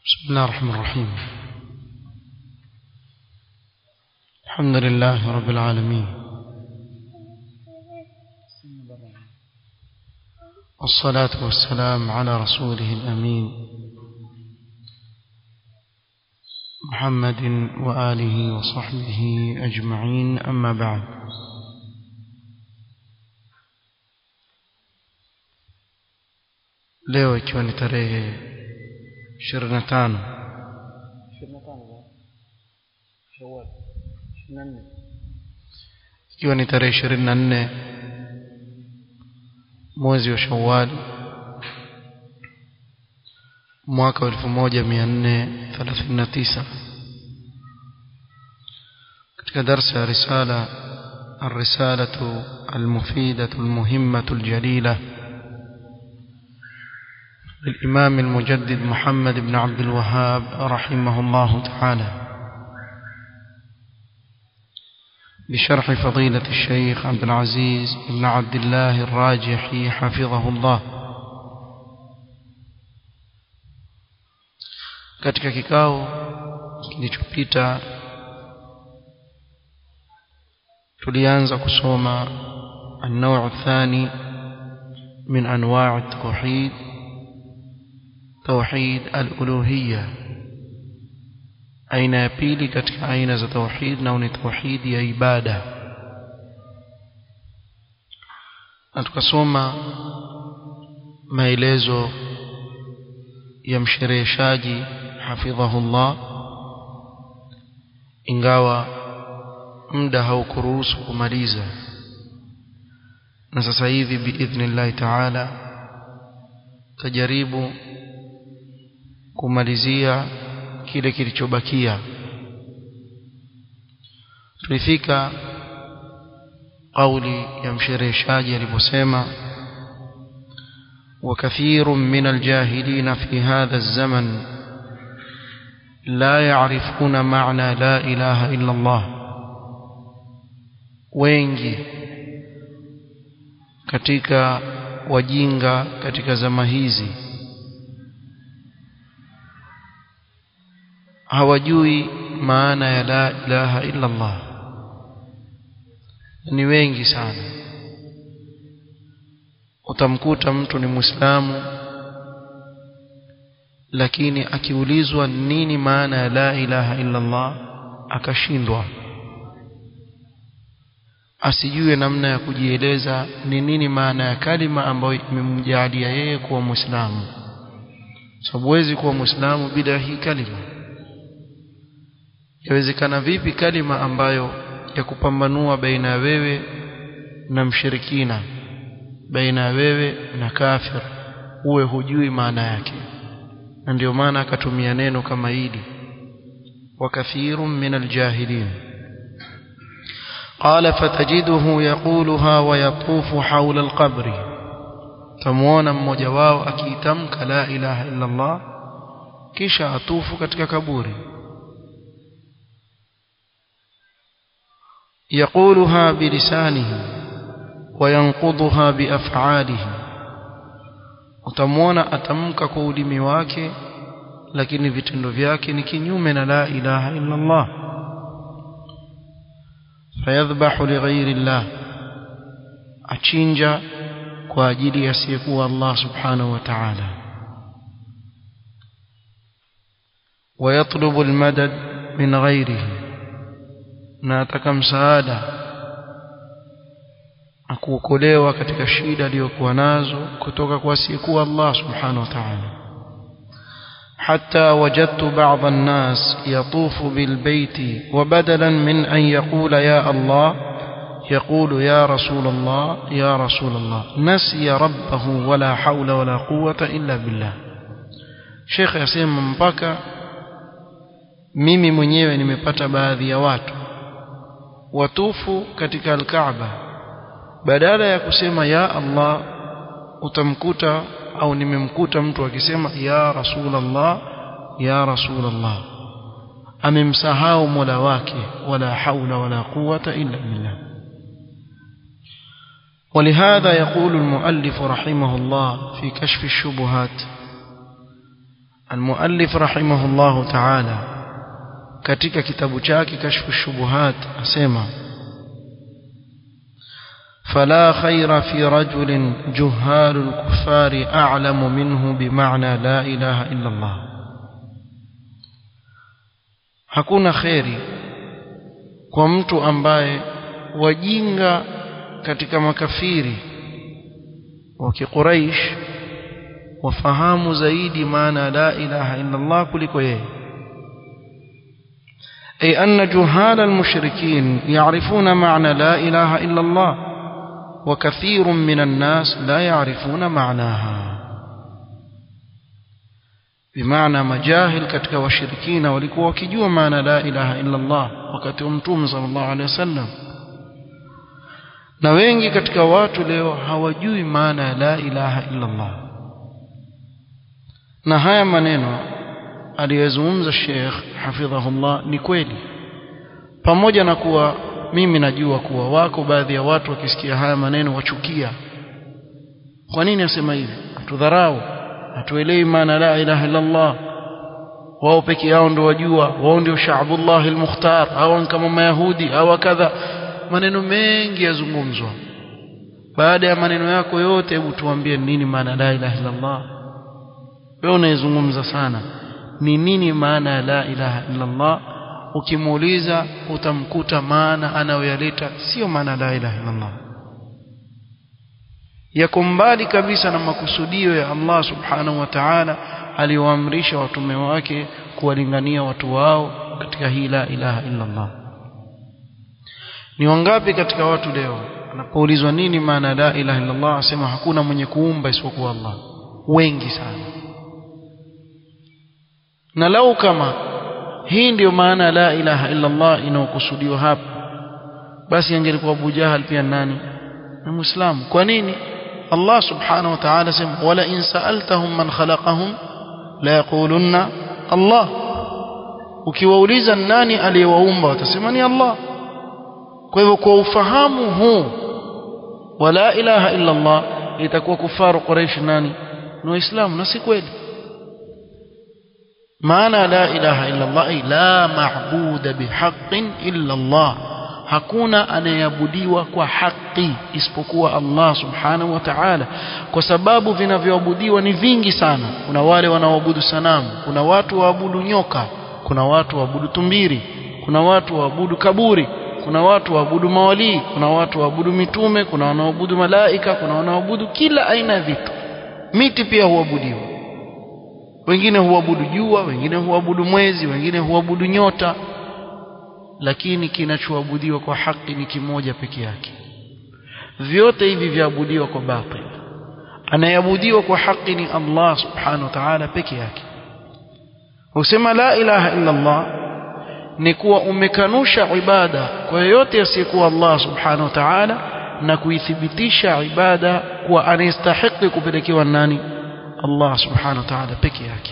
بسم الله الرحمن الرحيم الحمد لله رب العالمين والصلاة والسلام على رسوله الأمين محمد وآله وصحبه أجمعين أما بعد leo ikiwa ni tarehe 25 ikiwa ni tarehe 24 mwezi wa Shawwal mwaka wa 1439 katika darsa ya risala الرسالة المفيدة المهمة الجليلة للإمام المجدد محمد بن عبد الوهاب رحمه الله تعالى بشرح فضيلة الشيخ عبد العزيز بن عبد الله الراجحي حفظه الله katika kikao kilichopita tulianza kusoma النوع الثاني من أنواع التوحيد توحيد الألوهية aina ya pili katika aina za tauhid na ni tauhid ya ibada na tukasoma maelezo ya mshereheshaji hafidhahullah ingawa muda haukuruhusu kumaliza na sasa hivi biidhnillahi taala tajaribu kumalizia kile kilichobakia tulifika kauli ya mshereheshaji aliposema وكثير من الجاهلين في هذا الزمن لا يعرفون معنى لا إله إلا الله wengi katika wajinga katika zama hizi hawajui maana ya la ilaha illa Allah ni wengi sana utamkuta mtu ni muislamu lakini akiulizwa nini maana ya la ilaha illa Allah akashindwa asijue namna ya kujieleza ni nini maana ya kalima ambayo imemjalia yeye kuwa muislamu sababu huwezi kuwa muislamu bila hii kalima yawezekana vipi kalima ambayo ya kupambanua baina ya wewe na mshirikina baina ya wewe na kafir uwe hujui maana yake na ndio maana akatumia neno kama hili وكثير من الجاهلين قال فتجده يقولها ويطوف حول القبر تمونا mmoja wao akiitamka la ilaha illa Allah kisha atufu katika kaburi يقولها بلسانه وينقضها بأفعاله utamwona atamka kwa ulimi wake lakini vitendo vyake ni kinyume na la ilaha illa Allah fayadhbahu lighairi Allah achinja kwa ajili ya asiyekuwa Allah subhanahu wa ta'ala ويطلب المدد من غيره na ataka msaada akuokolewa katika shida aliyokuwa nazo kutoka kwa asiyekuwa Allah subhanahu wa ta'ala حتى وجدت بعض الناس يطوف بالبيت وبدلا من أن يقول يا الله يقول يا رسول الله يا رسول الله نسي ربه ولا حول ولا قوة إلا بالله شيخ يسمى mpaka mimi mwenyewe nimepata baadhi ya watu watufu katika alkaaba badala ya kusema ya Allah utamkuta au nimemkuta mtu akisema ya rasulullah ya rasulullah amemsahau mola wake wala haula wala quwata illa billah ولهذا يقول المؤلف رحمه الله في كشف الشبهات المؤلف رحمه الله تعالى katika kitabu chake kashfu shubuhat asema فلا خير في رجل جهال الكفار أعلم منه بمعنى لا إله إلا الله hakuna kheri kwa mtu ambaye wajinga katika makafiri wa kiquraish wafahamu zaidi maana la ilaha illa Allah kuliko yeye أي أن جهال المشركين يعرفون معنى لا إله إلا الله وكثير من الناس لا يعرفون معناها بمعنى مجاهل كتك وشركين ولكوا وكجوا معنى لا إله إلا الله وكتب متوم صلى الله عليه وسلم na wengi katika watu leo hawajui maana ya la ilaha illa Allah na haya maneno aliyozungumza Sheikh hafidhahullah ni kweli pamoja na kuwa mimi najua kuwa wako baadhi ya watu wakisikia haya maneno wachukia kwa nini asema hivi tudharau hatuelewi maana la ilaha illa Allah wao peke yao ndio wajua wao ndio shaabullah almukhtar au kama mayahudi au kadha maneno mengi yazungumzwa baada ya maneno yako yote hebu tuambie nini maana la ilaha illa Allah wewe unaizungumza sana ni nini maana ya la ilaha illa Allah ukimuuliza utamkuta maana anayoyaleta sio maana la ilaha illa Allah yako mbali kabisa na makusudio ya Allah subhanahu wa ta'ala aliyoamrisha watume wake kuwalingania watu wao katika hii la ilaha illa Allah ni wangapi katika watu leo anapoulizwa nini maana la ilaha illa Allah asema hakuna mwenye kuumba isipokuwa Allah wengi sana na lau kama hii ndiyo maana la ilaha illa Allah inayokusudiwa hapa basi angelikuwa Abu Jahal pia nani ni muislamu kwa nini Allah subhanahu wa ta'ala sema wala in sa'altahum man khalaqahum la yaqulunna Allah ukiwauliza nani aliyewaumba watasema ni Allah kwa hivyo kwa ufahamu huu wa la ilaha illa Allah itakuwa kufaru Quraysh nani ni waislamu na si kweli maana la ilaha illa Allah la maabuda bihaqqin illa Allah hakuna anayeabudiwa kwa haki isipokuwa Allah subhanahu wa ta'ala kwa sababu vinavyoabudiwa ni vingi sana kuna wale wanaoabudu sanamu kuna watu waabudu nyoka kuna watu waabudu tumbiri kuna watu waabudu kaburi kuna watu waabudu mawalii kuna watu waabudu mitume kuna wanaoabudu malaika kuna wanaoabudu kila aina ya vitu miti pia huabudiwa wengine huabudu jua wengine huabudu mwezi wengine huabudu nyota lakini kinachoabudiwa kwa haki ni kimoja peke yake vyote hivi vyaabudiwa kwa batil anayeabudiwa kwa haki ni Allah subhanahu wa ta'ala peke yake usema la ilaha illa Allah ni kuwa umekanusha ibada kwa yoyote asiyekuwa Allah subhanahu wa ta'ala na kuithibitisha ibada kuwa anastahili kupelekewa nani Allah subhanahu wa ta'ala peke yake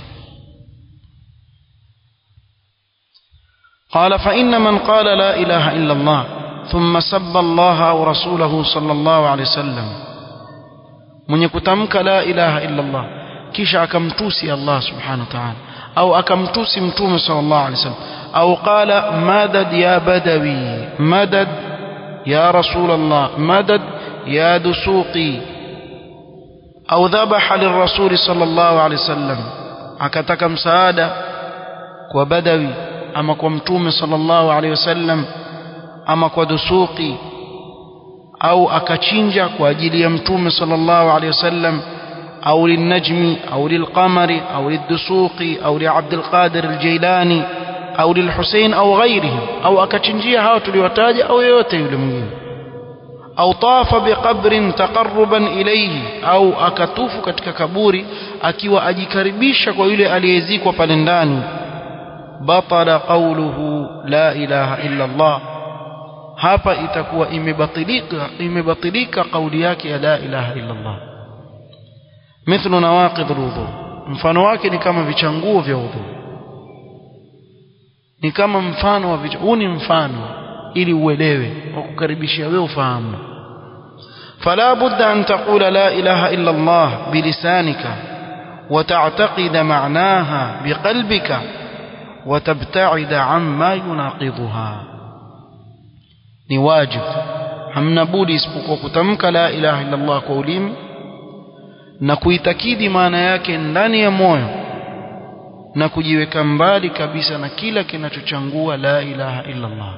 قال فإن من قال لا إله إلا الله ثم سب الله أو رسوله صلى الله عليه وسلم من يكتمك لا إله إلا الله كيش أكمتوسي الله سبحانه وتعالى أو أكمتوسي متوم صلى الله عليه وسلم أو قال مدد يا بدوي مدد يا رسول الله مدد يا دسوقي أو ذبح للرسول صلى الله عليه وسلم أكتك مساعدة وبدوي ama kwa mtume sallallahu alaihi wasallam ama kwa dusuki au akachinja kwa ajili ya mtume sallallahu alaihi wasallam au lilnajmi au lilqamari au lidusuqi au liabdul qadir aljailani au lilhusain au ghairihim au akachinjia hao tuliwataja au yoyote yule mwingine au tafa biqabrin taqarruban ilayhi au akatufu katika kaburi akiwa ajikaribisha kwa yule aliyezikwa pale ndani batala qawluhu la ilaha illa Allah hapa itakuwa imebatilika imebatilika kauli yake ya la ilaha illa Allah mithlu nawaqid alwudu mfano wake ni kama vichanguo vya udhu ni kama mfano wa huu ni mfano ili uelewe wa kukaribishia wewe ufahamu فلا بد أن تقول لا إله إلا الله بلسانك وتعتقد معناها بقلبك وتبتعد عما يناقضها ni wajib hamna budi isipokuwa kutamka la ilaha illa Allah kwa ulimi na kuitakidi maana yake ndani ya moyo na kujiweka mbali kabisa na kila kinachochangua la ilaha illa Allah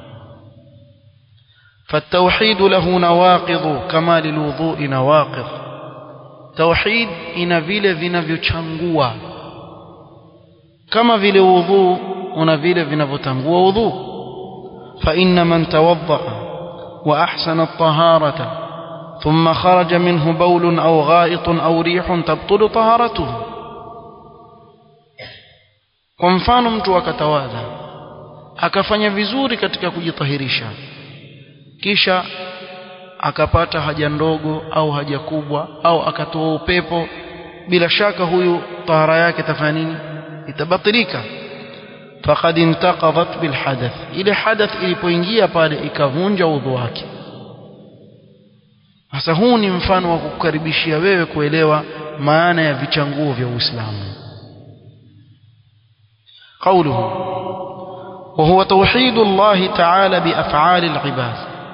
فالتوحيد له نواقض كما للوضوء نواقض توحيد ina vile vinavyochangua kama vile wudhu una vile vinavyotangua wudhu فإن من توضأ وأحسن الطهارة ثم خرج منه بول أو غائط أو ريح تبطل طهارته kwa mfano mtu akatawadha akafanya vizuri katika kujitahirisha kisha akapata haja ndogo au haja kubwa au akatoa upepo bila shaka huyu tahara yake tafanya nini itabatilika faqad intaqadat bil hadath ile hadath ilipoingia pale ikavunja udhu wake sasa huu ni mfano wa kukukaribishia wewe kuelewa maana ya vichanguo vya Uislamu قوله وهو توحيد الله تعالى بأفعال العباد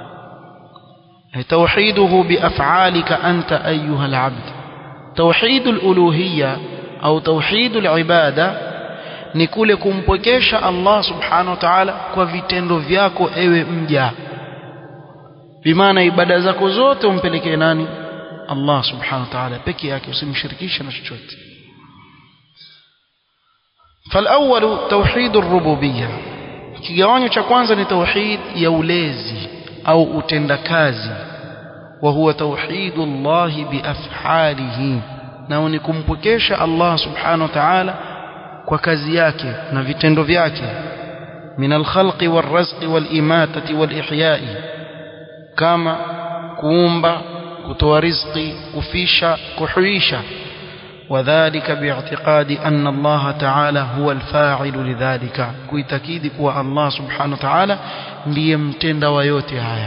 توحيده بأفعالك أنت أيها العبد توحيد الألوهية أو توحيد العبادة ni kule kumpwekesha Allah subhanahu wa ta'ala kwa vitendo vyako ewe mja bimaana ibada zako zote umpelekee nani Allah subhanahu wa ta'ala peke yake usimshirikishe na chochote فالأول توحيد الربوبية kigawanyo cha kwanza ni tauhid ya ulezi au utendakazi wa huwa tauhidullah biaf'alihi na ni kumpokesha Allah subhanahu wa ta'ala kwa kazi yake na vitendo vyake min alkhalqi walrazqi walimatati walihyai kama kuumba kutoa riziki kufisha kuhuisha وذلك باعتقاد أن الله تعالى هو الفاعل لذلك كويتكيد كوا الله سبحانه وتعالى ليمتند ويوتي هايا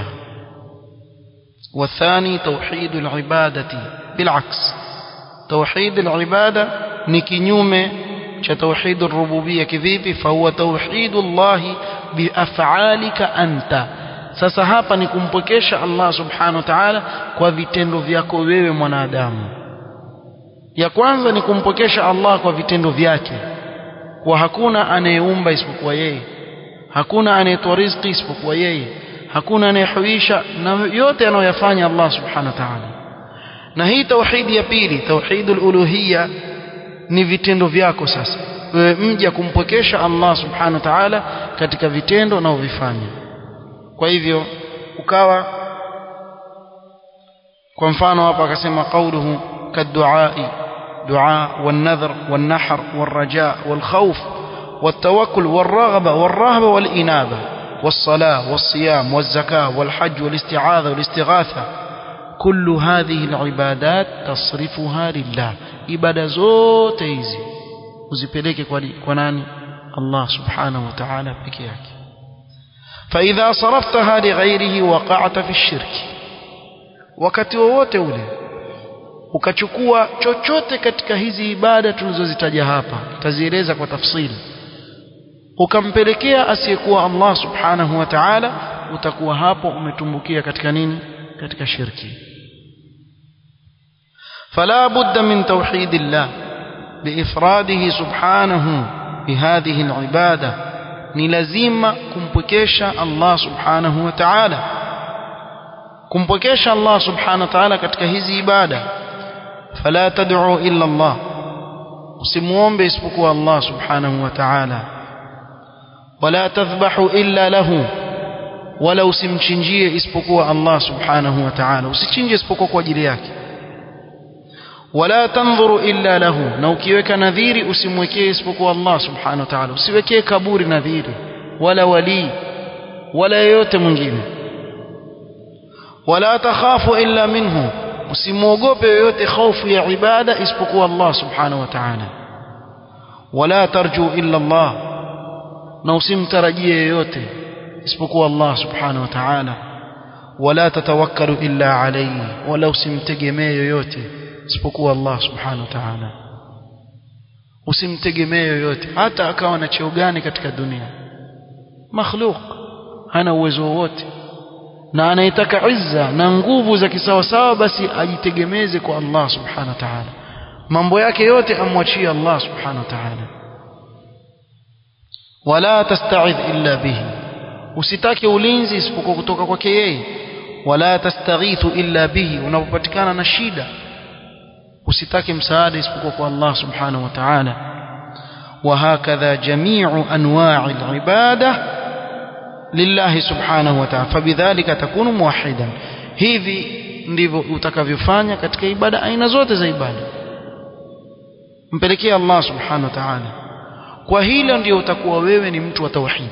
والثاني توحيد العبادة بالعكس توحيد العبادة نكنيوم توحيد الربوبية كذيب فهو توحيد الله بأفعالك أنت sasa hapa ni kumpokesha Allah subhanahu wa ta'ala kwa vitendo vyako wewe mwanadamu ya kwanza ni kumpokesha Allah kwa vitendo vyake kwa hakuna anayeumba isipokuwa yeye hakuna anayetoa riziki isipokuwa yeye hakuna anayehuisha na yote anayoyafanya Allah subhanahu wa ta'ala na hii tauhidi ya pili tauhidul uluhiyya ni vitendo vyako sasa wewe mja kumpokesha Allah subhanahu wa ta'ala katika vitendo na uvifanya kwa hivyo ukawa kwa mfano hapa akasema qauluhu kaduai دعاء والنذر والنحر والرجاء والخوف والتوكل والرغبة والرهبة والإنابة والصلاة والصيام والزكاة والحج والاستعاذة والاستغاثة كل هذه العبادات تصرفها لله إبادة زوت hizi uzipeleke kwa nani Allah subhanahu wa ta'ala peke yake فإذا صرفتها لغيره وقعت في الشرك wakati wowote ule ukachukua chochote katika hizi ibada tulizozitaja hapa tazieleza kwa tafsili ukampelekea asiyekuwa Allah subhanahu wa ta'ala utakuwa hapo umetumbukia katika nini katika shirki فلا بد من توحيد الله بإفراده سبحانه بهذه العبادة نلزم كمبكيشا الله سبحانه وتعالى كمبكيشا الله سبحانه وتعالى katika hizi ibada فلا تدعوا إلا الله usimuombe isipokuwa Allah subhanahu wa ta'ala wala tadhbahu illa lahu wala usimchinjie isipokuwa Allah subhanahu wa ta'ala usichinje isipokuwa kwa ajili yake wala tanzuru illa lahu na ukiweka nadhiri usimwekee isipokuwa Allah subhanahu wa ta'ala usiwekee kaburi nadhiri wala wali wala yeyote mwingine wala takhafu illa minhu usimwogope yoyote hofu ya ibada isipokuwa Allah subhanahu wa ta'ala wala tarju illa Allah na usimtarajie yoyote isipokuwa Allah subhanahu wa ta'ala wala tatawakkalu illa alayhi wala usimtegemee yoyote isipokuwa Allah subhanahu wa ta'ala usimtegemee yoyote hata akawa na cheo gani katika dunia makhluq hana uwezo wowote na anayetaka izza na nguvu za kisawasawa basi ajitegemeze kwa Allah subhanahu wa ta'ala mambo yake yote amwachie Allah subhanahu wa ta'ala wala tasta'idh illa bihi usitake ulinzi isipokuwa kutoka kwake yeye wala tastaghithu illa bihi unapopatikana na shida usitake msaada isipokuwa kwa Allah subhanahu wa ta'ala وهكذا جميع أنواع العبادة لله سبحانه وتعالى فبذلك تكون موحدا hivi ndivyo utakavyofanya katika ibada aina zote za ibada mpelekee Allah subhanahu wa ta'ala kwa hilo ndio utakuwa wewe ni mtu wa tauhid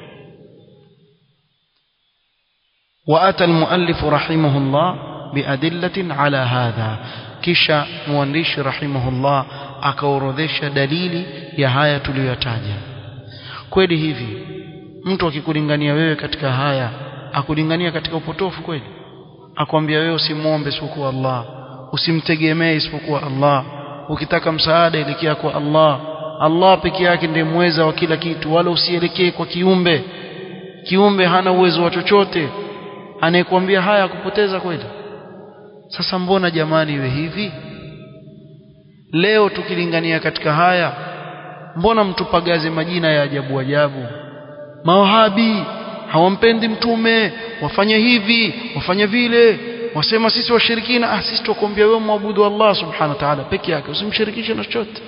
وأتى المؤلف رحمه الله بأدلة على هذا kisha mwandishi rahimahullah akaorodhesha dalili ya haya tuliyotaja kweli hivi mtu akikulingania wewe katika haya akulingania katika upotofu kweli akwambia wewe usimwombe isipokuwa Allah usimtegemee isipokuwa Allah ukitaka msaada elekea kwa Allah Allah peke yake ndiye mweza wa kila kitu wala usielekee kwa kiumbe kiumbe hana uwezo wa chochote anayekwambia haya akupoteza kweli sasa mbona jamani iwe hivi leo tukilingania katika haya mbona mtupagaze majina ya ajabu ajabu mawahabi hawampendi mtume wafanye hivi wafanye vile wasema sisi washirikina ah sisi tukuambia wewe muabudu Allah subhanahu wa ta'ala peke yake usimshirikishe na chochote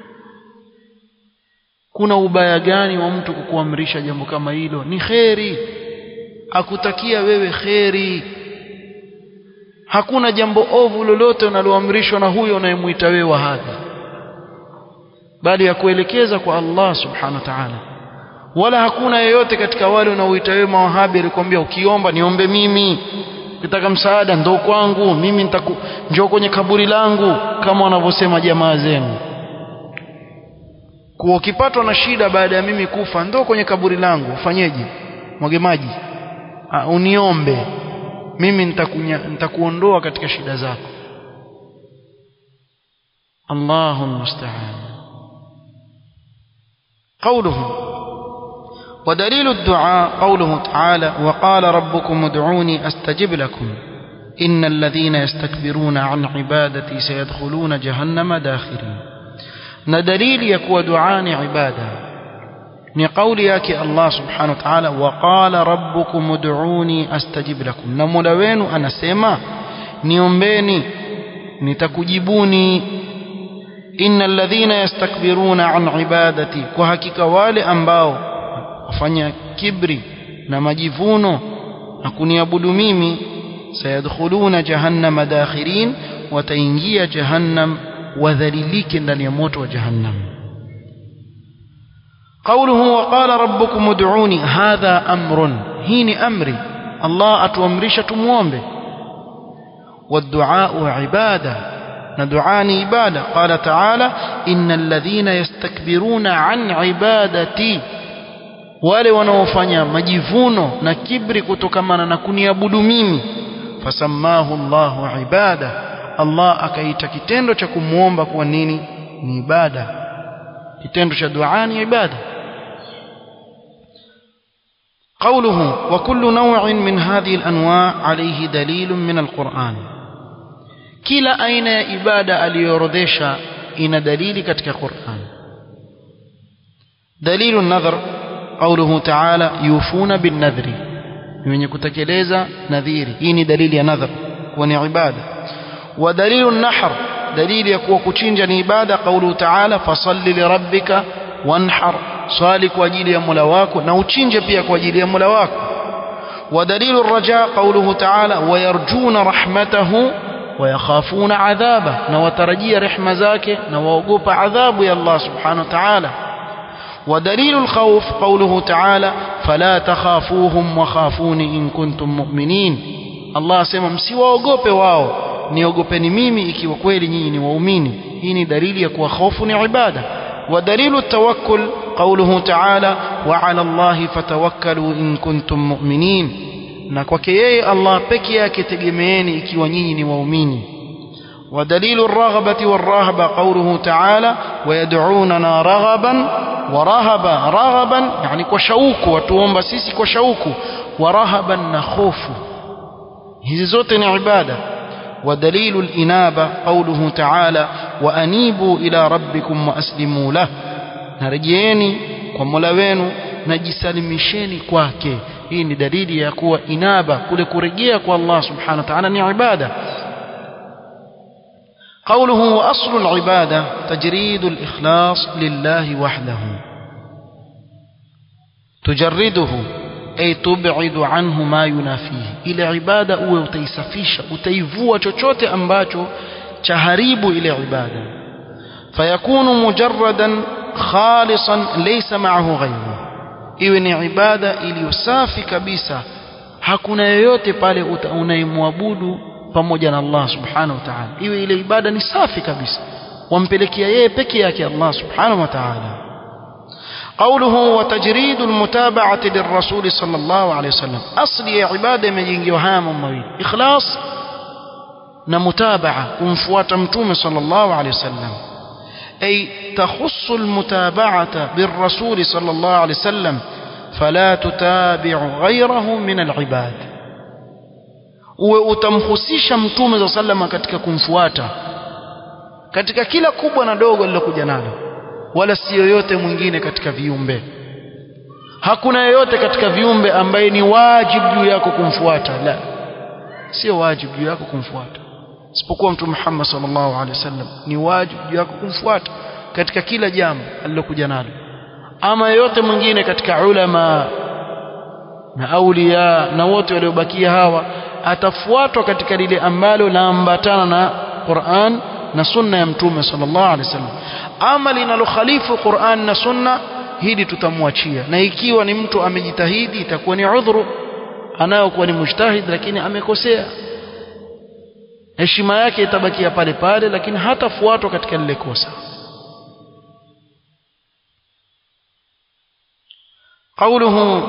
kuna ubaya gani wa mtu kukuamrisha jambo kama hilo ni kheri akutakia wewe kheri hakuna jambo ovu lolote unaloamrishwa na huyo unayemuita wewe wahabi bali ya kuelekeza kwa Allah subhanahu wa ta'ala wala hakuna yeyote katika wale unaoita wewe mawahabi alikwambia ukiomba niombe mimi ukitaka msaada ndo kwangu mimi nitaku njoo kwenye kaburi langu kama wanavyosema jamaa zenu kuwa ukipatwa na shida baada ya mimi kufa ndo kwenye kaburi langu ufanyeje mwage maji uniombe mimi nitakuondoa katika shida zako Allahu musta'an قوله ودليل الدعاء قوله تعالى وقال ربكم ادعوني استجب لكم إن الذين يستكبرون عن عبادتي سيدخلون جهنم داخرين ندليل يكوى دعاني عباده ni kauli yake Allah subhanahu wa ta'ala waqala rabbukum ud'uni astajib lakum na mola wenu anasema niombeni nitakujibuni innal ladhina yastakbiruna an ibadati kwa hakika wale ambao wafanya kibri na majivuno na kuniabudu mimi sayadkhuluna jahannama dakhirin wataingia jahannam wadhalilike ndani ya moto wa jahannam قوله وقال ربكم ادعوني هذا أمر هين أمري الله أتوامرش تموامبه والدعاء عبادة ندعاني عبادة قال تعالى إن الذين يستكبرون عن عبادتي wale wanaofanya majivuno na kibri kutokamana na kuniabudu mimi fasammahu Allahu ibada Allah akaita kitendo cha kumwomba kuwa nini ni ibada kitendo cha dua ni ibada قوله وكل نوع من هذه الأنواع عليه دليل من القرآن كلا أين إبادة اليورديشا إن دليل كتك القرآن دليل النذر قوله تعالى يوفون بالنذر من يكتكليز نذيري إني دليل نذر وني عبادة ودليل النحر دليل يكوى كتشنجا عبادة قوله تعالى فصل لربك وانحر swali kwa ajili ya Mola wako na uchinje pia kwa ajili ya Mola wako ودليل الرجاء قوله تعالى ويرجون رحمته ويخافون عذابه نوترجي رحمة ذاك نوقوب عذاب يا الله سبحانه وتعالى ودليل الخوف قوله تعالى فلا تخافوهم وخافوني إن كنتم مؤمنين الله سيما msiwaogope wao niogopeni mimi ikiwa kweli nyinyi ni waumini hii ni dalili ya kuwa hofu ni ibada ودليل التوكل قوله تعالى وعلى الله فتوكلوا إن كنتم مؤمنين na kwake yeye Allah peke yake tegemeeni ikiwa nyinyi ni waumini ودليل الرغبة والرهبة قوله تعالى wayad'unana raghaban wa rahaba raghaban yani kwa shauku watuomba sisi kwa shauku wa rahaban na khofu hizi zote ni ibada ودليل الإنابة قوله تعالى وأنيبوا إلى ربكم وأسلموا له نرجيني ومولا wenu najisalimisheni kwake hii ni dalili ya kuwa inaba kule kurejea kwa Allah subhanahu wa ta'ala ni ibada قوله وأصل العبادة تجريد الإخلاص لله وحده تجرده أي تبعد عنه ما ينافيه إلى عبادة uwe utaisafisha utaivua chochote ambacho chaharibu ile ibada فيكون مجردا خالصا ليس معه غيره iwe ni ibada iliyosafi kabisa hakuna yoyote pale unayemwabudu pamoja na Allah subhanahu wa ta'ala iwe ile ibada ni safi kabisa wampelekea yeye peke yake Allah subhanahu wa ta'ala قوله وتجريد المتابعة للرسول صلى الله عليه وسلم أصل عبادة مجينجي وهام مويل إخلاص نمتابعة كنفوات متوم صلى الله عليه وسلم أي تخص المتابعة بالرسول صلى الله عليه وسلم فلا تتابع غيره من العباد utamhusisha mtume za salama katika kumfuata katika kila kubwa na dogo lilokuja nalo wala si yoyote mwingine katika viumbe hakuna yoyote katika viumbe ambaye ni wajibu juu yako kumfuata la sio wajibu juu yako kumfuata isipokuwa mtume Muhammad sallallahu alaihi wasallam ni wajibu juu yako kumfuata katika kila jambo alilokuja nalo ama yoyote mwingine katika ulama na aulia na wote waliobakia hawa atafuatwa katika lile ambalo laambatana na Qur'an na sunna ya mtume sallallahu alaihi wasallam ama linalokhalifu Qur'an na sunna hili tutamwachia na ikiwa ni mtu amejitahidi itakuwa ni udhuru anayokuwa ni mujtahid lakini amekosea heshima yake itabakia pale pale lakini hatafuatwa katika lile kosa قوله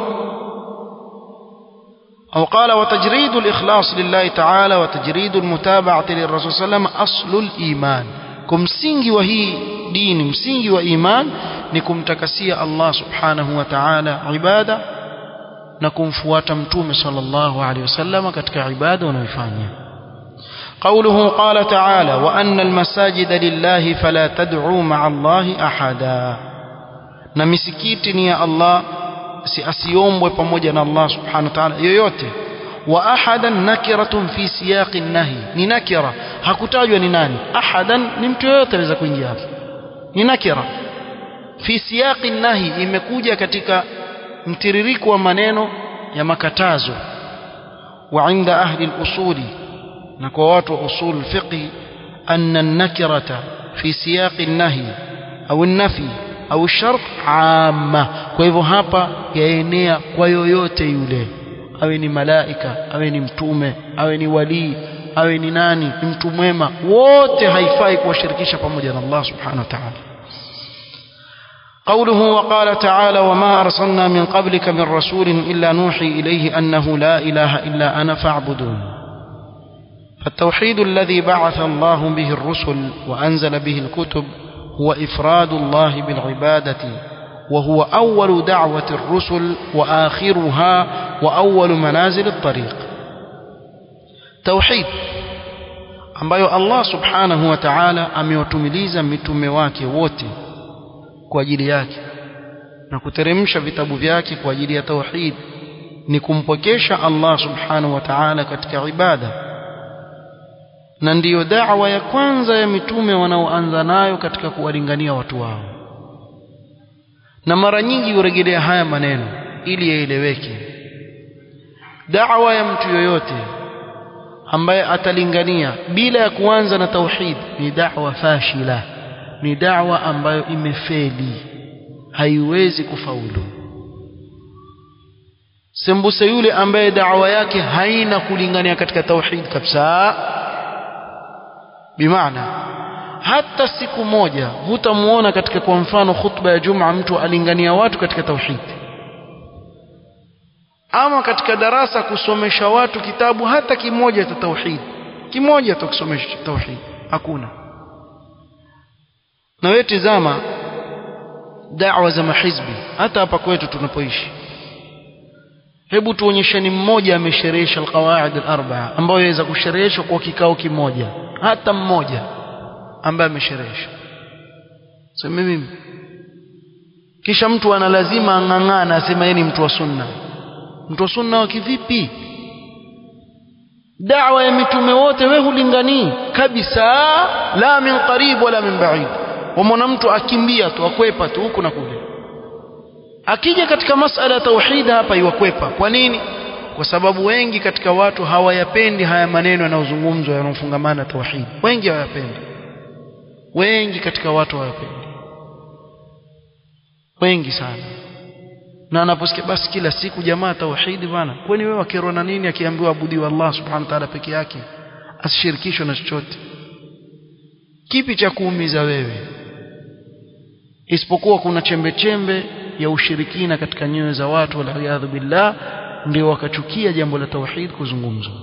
أو قال وتجريد الإخلاص لله تعالى وتجريد المتابعة للرسول صلى الله عليه وسلم أصل الإيمان kumsingi wa hii dini msingi wa iman ni kumtakasia Allah subhanahu wa ta'ala ibada na kumfuata mtume sallallahu alaihi wasallam katika ibada unayofanya قوله قال تعالى وأن المساجد لله فلا تدعوا مع الله أحدا na misikiti ni ya Allah si asiombwe pamoja na Allah subhanahu wa ta'ala yoyote wa ahadan nakiratun fi siyaqi nahi ni nakira hakutajwa ni nani ahadan ni mtu yoyote anaweza kuingia hapo ni nakira fi siyaqi nahi imekuja katika mtiririko wa maneno ya makatazo wa inda ahli al-usuli na kwa watu wa usul fiqh anna an-nakirata fi siyaqi nahi au an-nafi au shart amma kwa hivyo hapa yaenea kwa yoyote yule awe ni malaika awe ni mtume awe ni walii awe ni nani ni mtu mwema wote haifai kuwashirikisha pamoja na Allah subhanahu wa ta'ala قوله وقال تعالى وما أرسلنا من قبلك من رسول إلا نوحي إليه أنه لا إله إلا أنا فاعبدون فالتوحيد الذي بعث الله به الرسل وأنزل به الكتب هو إفراد الله بالعبادة وهو أول دعوة الرسل وآخرها وأول منازل الطريق توحيد ambayo Allah subhanahu wa ta'ala amewatumiliza mitume wake wote kwa ajili yake na kuteremsha vitabu vyake kwa ajili ya tauhid ni kumpokesha Allah subhanahu wa ta'ala katika ibada na ndiyo da'wa ya kwanza ya mitume wanaoanza nayo katika kuwalingania watu wao na mara nyingi hurejelea haya maneno ili yaeleweke da'wa ya mtu yoyote ambaye atalingania bila ya kuanza na tauhid ni da'wa fashila ni da'wa ambayo imefeli haiwezi kufaulu sembuse yule ambaye da'wa yake haina kulingania katika tauhid kabisa bimaana hata siku moja hutamuona katika kwa mfano khutba ya Juma mtu alingania watu katika tauhid ama katika darasa kusomesha watu kitabu hata kimoja cha tauhid kimoja tu kusomesha tauhid hakuna na wewe tizama da'wa za mahizbi hata hapa kwetu tunapoishi hebu tuonyesheni mmoja amesherehesha alqawaid alarba'a ambayo yaweza kushereheshwa kwa kikao kimoja hata mmoja ambaye amesherehesha sema mimi kisha mtu ana lazima ang'ang'ana asema yeye ni mtu wa sunna mtu wa sunna wa kivipi da'wa ya mitume wote we hulinganii kabisa la min qarib wala min ba'id wamwona mtu akimbia tu akwepa tu huku na kule akija katika masala ya tauhid hapa iwakwepa kwa nini kwa sababu wengi katika watu hawayapendi haya maneno yanayozungumzwa yanayofungamana tauhid wengi hawayapendi wengi katika watu hawayapendi wengi sana na anaposikia basi kila siku jamaa tauhidi bana kwani wewe wakirwa na nini akiambiwa abudiwa Allah subhanahu wa ta'ala peke yake asishirikishwe na chochote kipi cha kuumiza wewe isipokuwa kuna chembe chembe ya ushirikina katika nyoyo za watu waliyadhu billah ndio wakachukia jambo la tauhid kuzungumzwa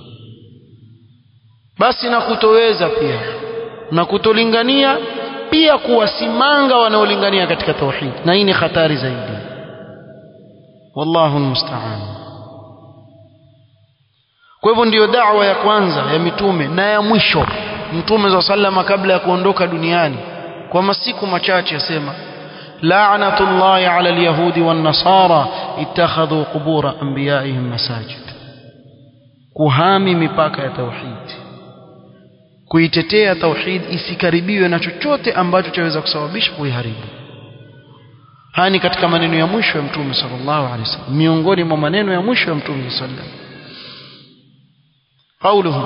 basi na kutoweza pia na kutolingania pia kuwasimanga wanaolingania katika tauhid na hii ni hatari zaidi wallahu almusta'an kwa hivyo ndiyo da'wa ya kwanza ya mitume na ya mwisho mtume za sallama kabla ya kuondoka duniani kwa masiku machache asema la'natullahi 'ala al-yahudi wan-nasara ittakhadhu qubur anbiya'ihim masajid kuhami mipaka ya tauhid kuitetea tauhid isikaribiwe na chochote ambacho chaweza kusababisha kuiharibu haya ni katika maneno ya mwisho ya mtume sallallahu alaihi wasallam miongoni mwa maneno ya mwisho ya mtume sallallahu alaihi wasallam qauluhu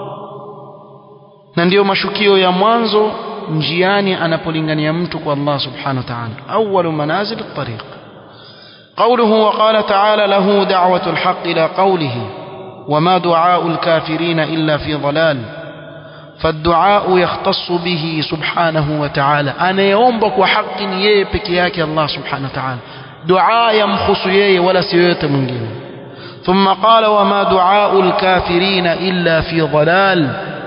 na ndiyo mashukio ya mwanzo njiani anapolingania mtu kwa Allah subhanahu wa ta'ala awwalu manazil at-tariq قوله وقال تعالى له دعوة الحق إلى قوله وما دعاء الكافرين إلا في ضلال فالدعاء يختص به سبحانه وتعالى أنا يومبك وحق يبك ياك الله سبحانه وتعالى دعاء يمخص يي ولا سيوت من جيم ثم قال وما دعاء الكافرين إلا في ضلال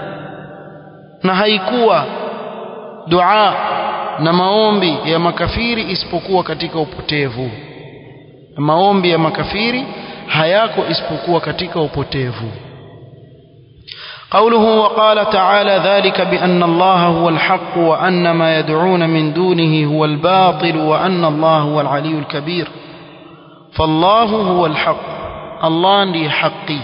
نهيكوا دعاء na maombi ya makafiri isipokuwa katika upotevu maombi ya makafiri hayako isipokuwa katika upotevu قوله وقال تعالى ذلك بأن الله هو الحق وأن ما يدعون من دونه هو الباطل وأن الله هو العلي الكبير فالله هو الحق الله لي حقي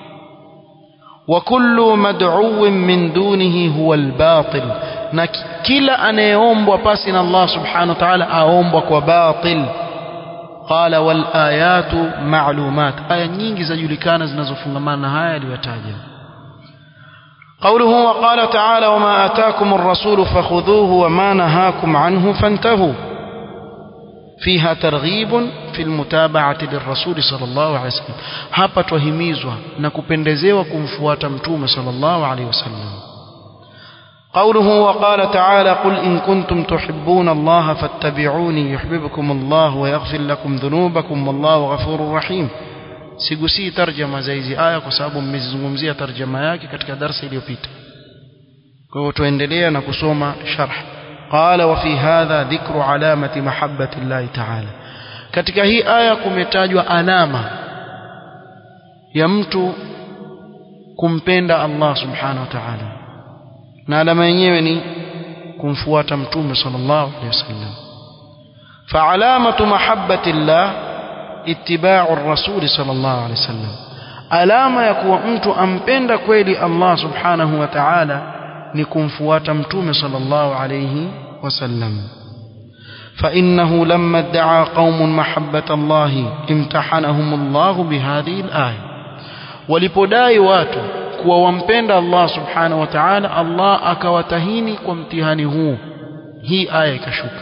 وكل مدعو من دونه هو الباطل كلا أن يوم وباسنا الله سبحانه وتعالى أوم وباطل قال والآيات معلومات آية nyingi zajulikana zinazofungamana na haya aliyotaja قوله وقال تعالى وما آتاكم الرسول فخذوه وما نهاكم عنه فانتهوا فيها ترغيب في المتابعة للرسول صلى الله عليه وسلم hapa twahimizwa na kupendezewa kumfuata mtume صلى الله عليه وسلم قوله وقال تعالى قل إن كنتم تحبون الله فاتبعوني يحببكم الله ويغفر لكم ذنوبكم والله غفور رحيم sigusii tarjama za hizi aya kwa sababu mmezizungumzia tarjama yake katika darasa iliyopita kwa hivyo tuendelea na kusoma sharh qala wa fi hadha dhikru alamati mahabbati llahi ta'ala katika hii aya kumetajwa alama ya mtu kumpenda Allah subhanahu wa ta'ala na alama yenyewe ni kumfuata mtume sallallahu alaihi wasallam fa alamatu mahabbati llah ittiba'u ar-rasul sallallahu alaihi wasallam alama ya kuwa mtu ampenda kweli Allah subhanahu wa ta'ala ni kumfuata mtume sallallahu alaihi wasallam فإنه لما ادعى قوم محبة الله امتحنهم الله بهذه الآية ولipodai watu kuwa wampenda Allah subhanahu wa ta'ala Allah akawatahini kwa mtihani huu hii aya ikashuka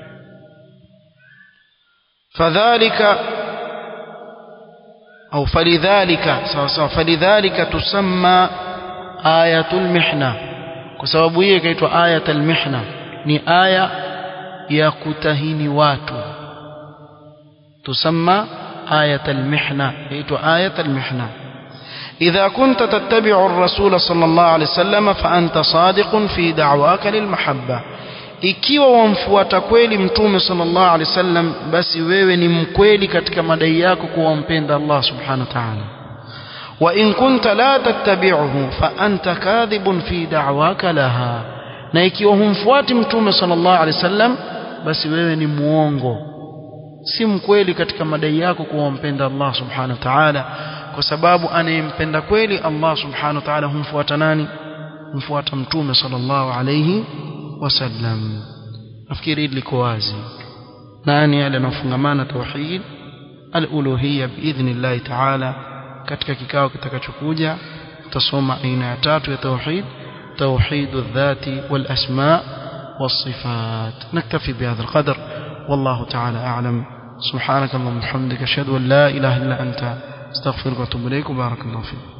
fadhalika au falidhalika sawa sawa falidhalika tusamma ayatul mihna kwa sababu hiyo ikaitwa ayatul mihna ni aya ya kutahini watu tusamma ayatul mihna inaitwa ayatul mihna إذا كنت تتبع الرسول صلى الله عليه وسلم فأنت صادق في دعواك للمحبة ikiwa wamfuata kweli mtume sallallahu alaihi wasallam basi wewe ni mkweli katika madai yako kuwa wampenda Allah subhanahu wa ta'ala wa in kunta la tattabi'uhu fa anta kadhibun fi da'waka laha na ikiwa humfuati mtume sallallahu alaihi wasallam basi wewe ni muongo si mkweli katika madai yako kuwa wampenda Allah subhanahu wa ta'ala kwa sababu anayempenda kweli Allah subhanahu wa ta'ala humfuata nani humfuata mtume sallallahu alayhi wasallam nafikiri hili liko wazi nani yale anafungamana tauhid al-uluhiyya biidhnillah ta'ala katika kikao kitakachokuja tutasoma aina ya tatu ya tauhid توحيد الذات والأسماء والصفات نكتفي بهذا القدر والله تعالى أعلم سبحانك اللهم وبحمدك أشهد أن لا إله إلا أنت استغفرك واتوب إليك وبارك الله فيك